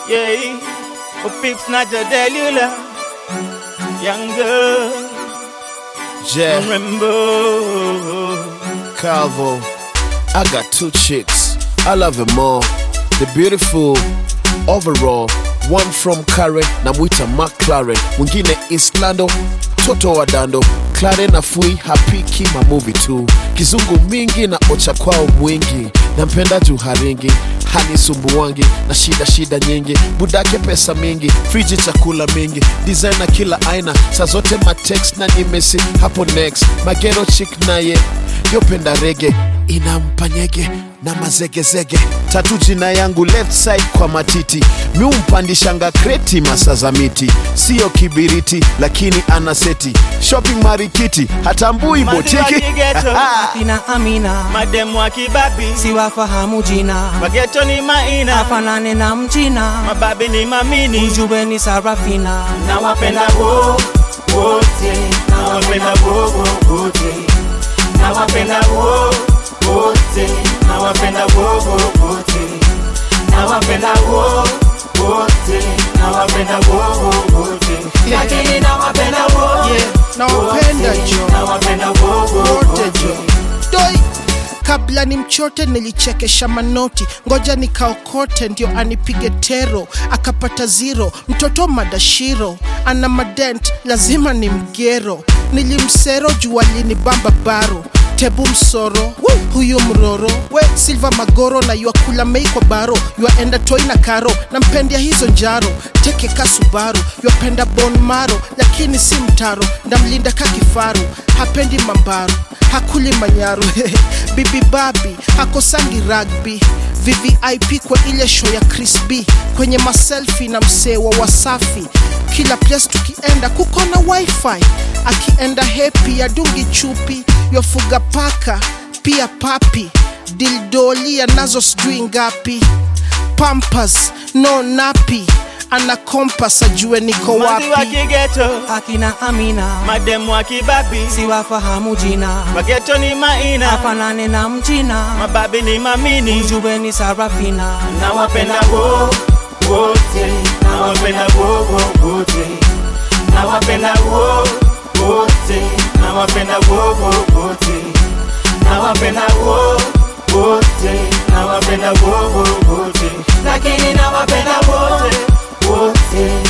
Yeah, oh, pips not your delula. Young girl, Yeah, remember. Calvo. I got two chicks. I love them all. The beautiful overall. One from Karen, namwita McLaren. Mwingine Islando, toto wa dando. Claren afui hapiki mamuvi tu. Kizungu mingi na ocha kwao mwingi. Nampenda juu haringi hanisumbuangi na shida shida nyingi budake pesa mingi friji chakula mingi designer kila aina saa zote matex na nimesi hapo next magero chik naye yopenda rege inampa nyege na mazegezege tatu jina yangu left side kwa matiti miumpandishanga kreti masa za miti siyo kibiriti lakini ana seti shopping marikiti hatambui Manzi wa botiki kigeto, Akina Amina mademu wa kibabi, siwafahamu jina, wageto ni maina, afanane na mchina, mababi ni mamini. ujue ni Sarafina. nawapenda wo wote nawapenda wo wo wote nawapenda wo wote nawapenda wo wo wote nawapenda wo wote nawapenda wo wo wote lakini nawapenda wo nawapenda wote, jo nawapenda wo wo wote wote jo doi kabla ni mchote nilichekesha manoti ngoja nikaokote ndio anipige tero akapata ziro mtoto madashiro ana madent lazima ni mgero nilimsero juu alinibamba baro tebu msoro huyu mroro we silva magoro na yuakula mei kwa baro yuaenda toi na karo na mpendia hizo njaro teke kasubaru yuapenda bon maro lakini si mtaro ndamlinda ka kifaru hapendi mambaru hakuli manyaru bibi babi hakosangi rugby vvip kwa ile show ya Chris B kwenye maselfi na msee wa wasafi kila place tukienda kuko na wifi akienda hepi adungi chupi yofuga paka pia papi dildolia nazo sijui ngapi pampas no napi ana kompas ajue niko Manzi wa wapi kigeto Akina Amina mademu wa kibabi siwafahamu jina, wageto ni maina afanane na mchina, mababi ni mamini ujue ni Sarafina. nawapenda wo wote nawapenda wo wo wote nawapenda wo wote nawapenda wo wo wote nawapenda wo wote nawapenda wo wo wote lakini nawapenda wote wote